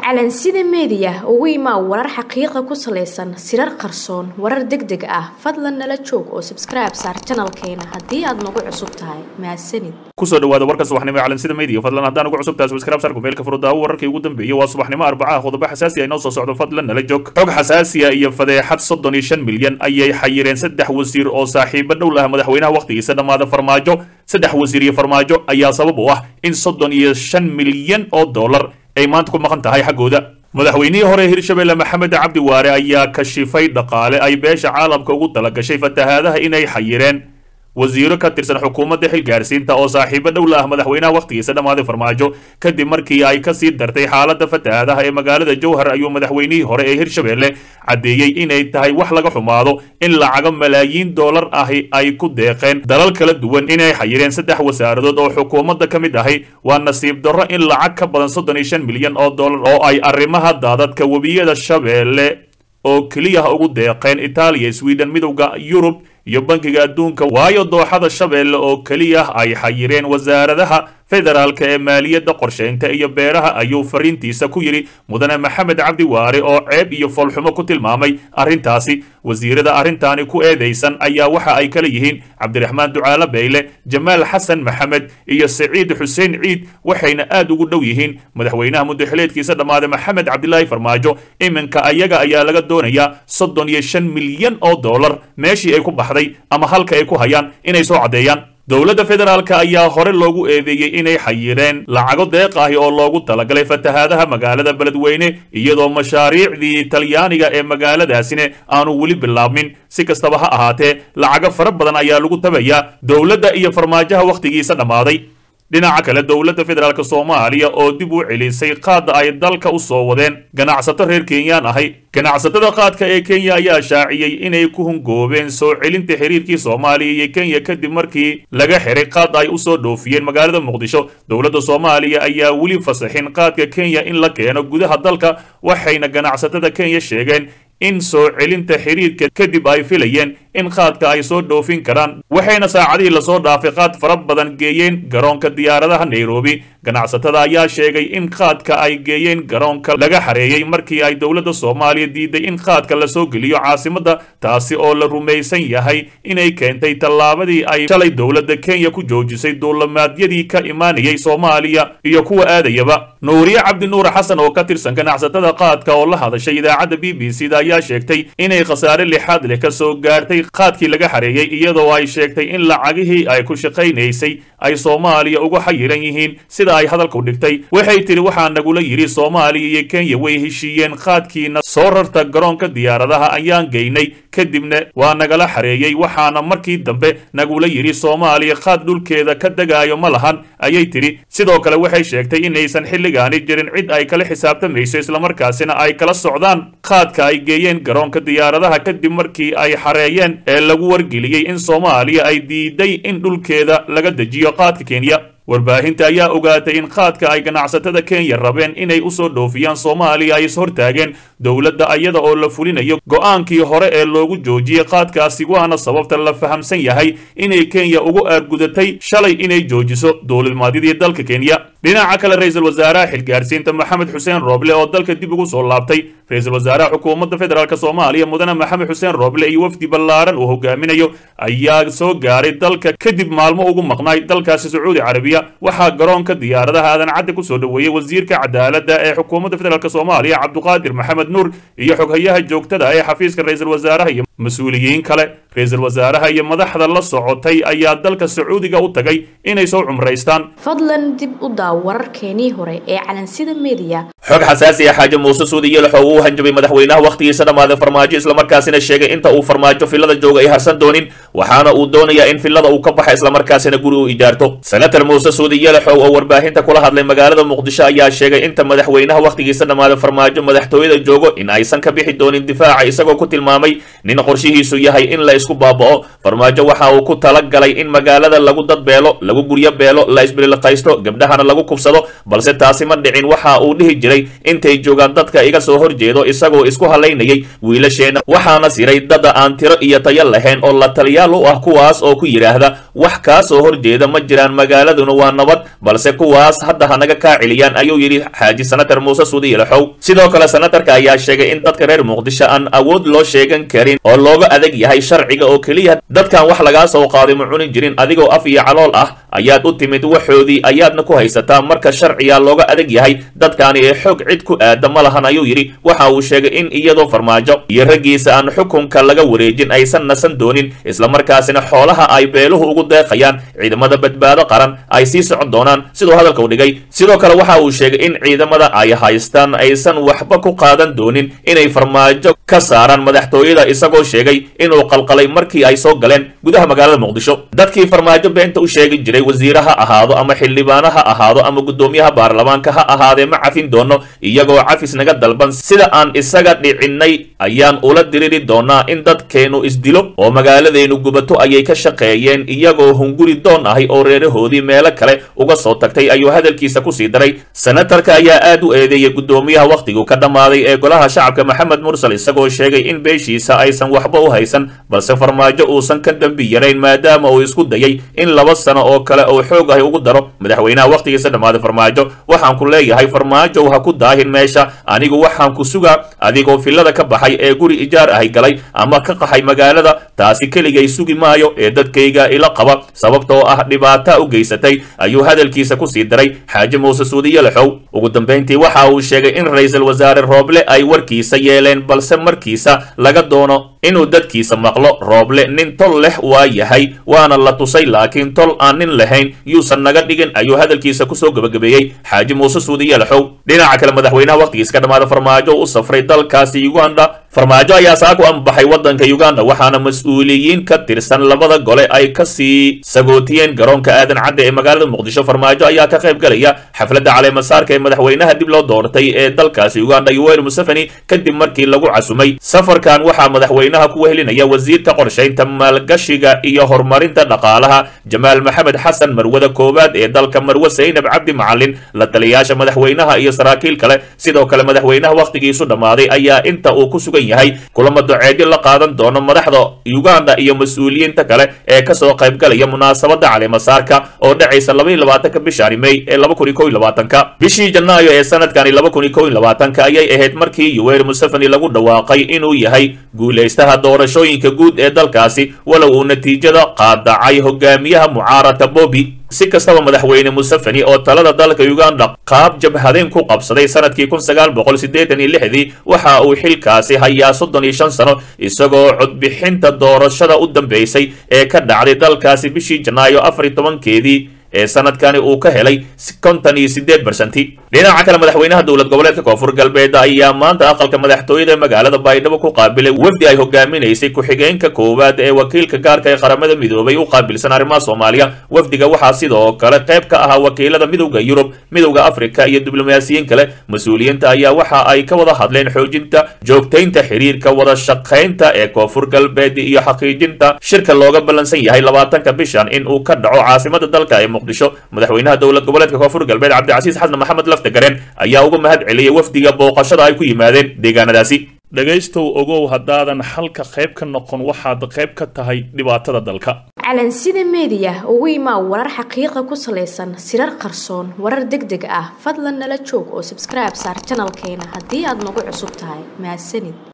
calansida meediya ugu imaa warar xaqiiqa ku salaysan sirar qarsoon warar deg deg ah fadlan nala joog oo sabskribe saar janalkeena haddii aad nagu cusub tahay mahadsanid kusoo dhawaada warka subaxnimo ee calansida media fadlan haddaan ugu cusub tahay subscribe sarku meelka furudaawo wararkii ugu dambeeyay waa subaxnimo arbacaha qodobo xasaasi ah inoo soo socdo fadlan nala joog xog xasaasiya iyo fadeexad soddon iyo shan milyan ayay xayireen saddex wasiir oo saaxiibo dhow laha madaxweynaha wakhtigiisa dhammaada farmaajo saddex wasiir iyo farmaajo ayaa sabab u ah in soddon iyo shan milyan oo dollar ay maanta ku maqan tahay xaggooda madaxweynihii hore hirshabelle maxamed cabdi waare ayaa kashifay dhaqaale ay beesha caalamka ugu talagashay fatahaadaha inay xayireen wasiiro ka tirsan xukuumadda xilgaarsiinta oo saaxiibo dhow la ah madaxweynaha wakhtigiisa dhammaaday farmaajo kadib markii ay kasii dartay xaaladda fatahaadaha ee magaalada jowhar ayuu madaxweynihii hore ee hirshabelle caddeeyey inay tahay wax laga xumaado in lacago malaayiin dollar ahi ay ku deeqeen dalal kala duwan inay xayireen saddex wasaaradood oo xukuumadda ka mid ahi waa nasiib darro in lacag ka badan soddon iyo shan milyan oo dollar oo ay arrimaha daadadka webiyada shabeelle oo keliya ugu deeqeen itaaliya sweden midowda yurub iyo bankiga adduunka waayo dooxada shabeelle oo keliya ay xayireen wasaaradaha federaalka ee maaliyadda qorshaynta iyo beeraha ayuu fariintiisa ku yidhi mudane maxamed cabdi waare oo ceeb iyo foolxumo ku tilmaamay arrintaasi wasiirada arrintaani ku eedaysan ayaa waxa ay kala yihiin cabdiraxmaan ducaale beyle jamaal xasan maxamed iyo saciid xuseen ciid waxayna aad ugu dhow yihiin madaxweynaha muddaxileedkiisa dhammaaday maxamed cabdilaahi farmaajo iminka ayaga ayaa laga doonayaa soddon iyo shan milyan oo dollar meeshii ay ku baxday ama halka ay ku hayaan inay soo caddeeyaan dowladda federaalka ayaa hore loogu eedeeyey inay xayireen lacago deeq ahi oo loogu talagalay fatahaadaha magaalada beledweyne iyadoo mashaariicdii talyaaniga ee magaaladaasina aanu weli bilaabmin si kastaba ha ahaatee lacago fara badan ayaa lagu tabayaa dowladda iyo farmaajaha wakhtigiisa dhammaaday dhinaca kale dowladda federaalk soomaaliya oo dib u celisay qaadda ay dalka u soo wadeen ganacsato reer kenyaan ahay ganacsatada qaadka ee kenya ayaa shaaciyey inay ku hungoobeen soo celinta xiriirkii soomaaliya iyo kenya kadib markii laga xiray qaad ay usoo dhoofiyeen magaalada muqdisho dowladda soomaaliya ayaa weli fasaxin qaadka kenya in la keeno gudaha dalka waxayna ganacsatada kenya sheegeen in soo celinta xiriirka kadib ay filayeen in qaadka ay soo dhoofin karaan waxayna saacadihii lasoo dhaafay qaad fara badan geeyeen garoonka diyaaradaha nairobi ganacsatada ayaa sheegay in qaadka ay geeyeen garoonka laga xareeyey markii ay dowladda soomaaliya diiday in qaadka lasoo geliyo caasimadda taasi oo la rumaysan yahay inay keentay tallaabadii ay shalay dowladda kenya ku joojisay duulamaadyadii ka imaanayay soomaaliya iyo kuwa aadayaba nuuriye cabdinuur xasan oo ka tirsan ganacsatada qaadka oo la hadashay idaacadda b b c da ayaa sheegtay inay khasaare lixaad leh ka soo gaartay qaadkii laga xareeyey iyadoo ay sheegtay in lacagihii ay ku shaqaynaysay ay soomaaliya uga xayiran yihiin sida ay hadalku dhigtay waxay tidhi waxaa nagula yidhi soomaaliya iyo kenya way heshiiyeen qaadkiina soo rarta garoonka diyaaradaha ayaan geynay kadibna waa nagala xareeyey waxaana markii dambe nagula yidhi soomaaliya qaad dhulkeeda ka degaayo ma lahan ayay tidhi sidoo kale waxay sheegtay inaysan xilligaani jirin cid ay kala xisaabtamayso islamarkaasina ay kala socdaan qaadka ay geeyeen garoonka diyaaradaha kadib markii ay xareeyeen ee lagu wargeliyey in soomaaliya ay diiday in dhulkeeda laga dejiyo qaadka kenya warbaahinta ayaa ogaatay in qaadka ay ganacsatada kenya rabeen inay usoo dhoofiyaan soomaaliya ay ishortaageen dowladda ayada oo la fulinayo go'aankii hore ee loogu joojiyey qaadkaasi waana sababta la fahamsan yahay inay kenya ugu aargudatay shalay inay joojiso dowladnimadyadii dalka kenya dhinaca kale ra-iisul wasaaraha xilgaarsiinta maxamed xuseen rooble oo dalka dib ugu soo laabtay ra-iisul wasaaraha xukuumadda federaalk soomaaliya mudane maxamed xuseen rooble iyo wafdi ballaaran uu hogaaminayo ayaa soo gaaray dalka kadib maalmo ugu maqnaay dalkaasi sacuudi carabiya waxaa garoonka diyaaradaha aadan cadde kusoo dhoweeyey wasiirka cadaaladda ee xukuumadda federaalk soomaaliya cabduqaadir maxamed nuur iyo xoghayaha joogtada ee xafiiska ra-iisul wasaaraha iyo mas-uuliyiin kale ra-iisul wasaaraha iyo madaxda la socotay ayaa dalka sacuudiga u tagay inay soo cumraystaan fadlan dib u daaw wararkeenii hore ee calansida meediya xog xasaasi ah xaaje muuse suudi yelaxoo uu hanjabay madaxweynaha wakhtigiisa dhammaaday farmaajo islamarkaasina sheegay inta uu farmaajo filada jooga ay harsan doonin waxaana uu doonayaa in filada uu ka baxa islamarkaasina guri u ijaarto senator muuse suudi yelaxow oo warbaahinta kula hadlay magaalada muqdisho ayaa sheegay inta madaxweynaha wakhtigiisa dhammaaday farmaajo madaxtooyada joogo in aysan ka bixi doonin difaaca isagoo ku tilmaamay nin qorshihiisu yahay in la laysku baaba'o farmaajo waxa uu ku talagalay in magaalada lagu dadbeelo lagu guryo beelo la isbililqaysto gabdhahana lagu kubsado balse taasi ma dhicin waxa uu dhihi jiray intay joogaan dadka iga soo horjeedo isagoo isku halaynayay wiilasheenna waxaana siray dada aan tiro iyo tayo lahayn oo la taliyaal u ah kuwaas oo ku yidhaahda wax kaa soo horjeeda ma jiraan magaaladuna waa nabad balse kuwaas hadda hanaga kaa celiyaan ayuu yidhi xaaji sanatar muuse suudi ilaxow sidoo kale sanatarka ayaa sheegay in dadka reer muqdisho aan awood loo sheegan karin oo looga adag yahay sharciga oo keliya dadkan wax lagaa soo qaaday ma cuni jirin adigoo af iyo calool ah ayaad u timid waxoodii ayaadna ku haysataa marka sharciga looga adag yahay dadkaani ee xoog cid ku aada ma lahan ayuu yidhi waxa uu sheegay in iyadoo farmaajo iyo raggiisa aan xukunka laga wareejin aysan nasan doonin islamarkaasina xoolaha ay beeluhu ugu deeqayaan ciidamada badbaado qaran ay sii socon doonaan siduu hadalka u dhigay sidoo kale waxa uu sheegay in ciidamada ay haystaan aysan waxba ku qaadan doonin inay farmaajo ka saaraan madaxtooyada isagoo sheegay inuu qalqalay markii ay soo galeen gudaha magaalada muqdisho dadkii farmaajo beenta u sheegi jiray wasiire ha ahaado ama xildhibaano ha ahaado ama guddoomiyaha baarlamaanka ha ahaadee ma cafin doono iyagoo cafis naga dalban sida aan isaga dhicinnay ayaan ula diriri doonaa in dadkeennu isdilo oo magaaladeenu gubato ayay ka shaqeeyeen iyagoo hunguri doon ahay oo reerahoodii meelo kale uga soo tagtay ayuu hadalkiisa kusii daray senatarka ayaa aad u eedeeyay guddoomiyaha wakhtiguu ka dhammaaday ee golaha shacabka maxamed mursal isagoo sheegay in beeshiisa aysan waxba u haysan balse farmaajo uusan ka dembi yarayn maadaama uu isku dayay in laba sano oo kale uu xoog ahi ugu daro madaxweynaha wakhtigiisa dhammaaday farmaajo waxaan ku leeyahay farmaajow ha ku daahin meesha anigu waxaan ku sugaa adigoo fillada ka baxay ee guri ijaar ahay galay ama ka qaxay magaalada taasi keligay sugi maayo ee dadkayga ila qaba sababtoo ah dhibaata u geysatay ayuu hadalkiisa kusii daray xaaji muuse suudiye lexow ugu dambayntii waxa uu sheegay in ra-iisul wasaare rooble ay warkiisa yeeleen balse markiisa laga doono inuu dadkiisa maqlo rooble nin tol leh waa yahay waana la tusay laakiin tol aan nin lahayn yuusan naga dhigin ayuu hadalkiisa kusoo gebagabeeyey xaaji muuse suudiye lexow dhinaca kale madaxweynaha wakhtigiisa ka dhammaada farmaajo u safray dalkaasi uganda farmaajo ayaa saaku ambaxay waddanka uganda waxaana mas-uuliyiin ka tirsan labada gole ay kasii sagootiyeen garoonka aadan cadde ee magaalada muqdisho farmaajo ayaa ka qayb galaya xafladda caleemasaarka ee madaxweynaha dib loo doortay ee dalkaasi uganda yoweri museveni kadib markii lagu casumay safarkan waxaa madaxweynaha ku wehelinaya wasiirka qorshaynta maalgashiga iyo horumarinta dhaqaalaha jamaal maxamed xasan marwada koowaad ee dalka marwe saynab cabdi macalin la taliyaasha madaxweynaha iyo saraakiil kale sidoo kale madaxweynaha wakhtigiisu dhammaaday ayaa inta uu ku sugan yahay kulamo doceedyo la qaadan doono madaxda uganda iyo mas-uuliyiinta kale ee kasoo qaybgalaya munaasabada caleemasaarka oo dhacaysa laba iyo labaatanka bishani may ee laba kun iyo kow iyo labaatanka bishii janaayo ee sanadkani laba kun iyo kow iyo labaatanka ayay ahayd markii yoweri museveni lagu dhawaaqay inuu yahay guulaystaha doorashooyinka guud ee dalkaasi walow uu natiijada qaadacay hogaamiyaha mucaaradka bobi si kastaba madaxweyne museveni oo talada dalka uganda qaab jabhadeen ku qabsaday sanadkii kun sagaal boqol siddeetan iyo lixdii waxa uu xilkaasi hayaa soddon iyo shan sano isagoo codbixinta doorashada u dambeysay ee ka dhacday dalkaasi bishii janaayo afar iyo tobankeedii ee sanadkani uu ka helay kontan iyo sideed barsanti dhinaca kale madaxweynaha dowlad goboleedka koonfur galbeed ayaa maanta aqalka madaxtooyada magaalada baydhabo ku qaabilay wafdi ay hogaaminaysay ku-xigeenka koowaad ee wakiilka gaarka ee qaramada midoobay u qaabilsan arrimaha soomaaliya wafdiga waxaa sidoo kale qayb ka ahaa wakiilada midowda yurub midowda afrika iyo diblomaasiyiin kale mas-uuliyiinta ayaa waxa ay ka wada hadleen xoojinta joogtaynta xiriirka wada shaqaynta ee koonfur galbeed iyo xaqiijinta shirka looga ballansan yahay labaatanka bishan in uu ka dhaco caasimada dalka ee muqdisho madaxweynaha dowlad goboleedka koonfur galbeed cabdicasiis xasan maxamed laftagareen ayaa uga mahad celiyay wafdiga booqashada ay ku yimaadeen deegaanadaasi dhegaystow ogow haddaadan xalka qayb ka noqon waxaad qayb ka tahay dhibaatada dalka calansida meediya ugu imaa warar xaqiiqa ku salaysan sirar qarsoon warar deg deg ah fadlan nala joog oo sabskribe saar janalkeena haddii aad nagu cusub tahay mahadsanid